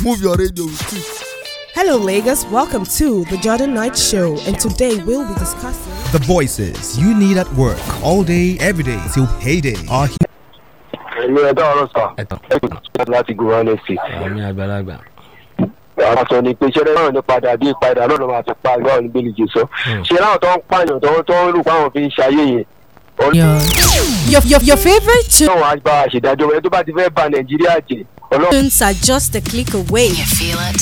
move your radio with it. Hello, Lagos. Welcome to the Jordan Knight Show, and today we'll be discussing. The voices you need at work all day, every day till payday are here. ẹ̀mí ẹ̀dá ọ̀rọ̀ sà ẹ̀tàn ẹ̀kọ́ láti gùn wọn lẹ́sìn. àmì àgbàlagbà. àwọn sọ ni pé ṣẹlẹ̀ náà ní padà bí padà náà ló máa fi pa ìgbà òní bẹ́ẹ̀lì jù sọ. ṣe láwọn tó ń pààyàn tó ń tó ń lù fáwọn fi ń ṣayé yẹn. Your, your, your favorite ọlọ́run á bá a ṣèdájọ́ ẹni tó bá ti fẹ́ ba nàìjíríà jẹ́ ọlọ́run tunes are just a click away. You feel it?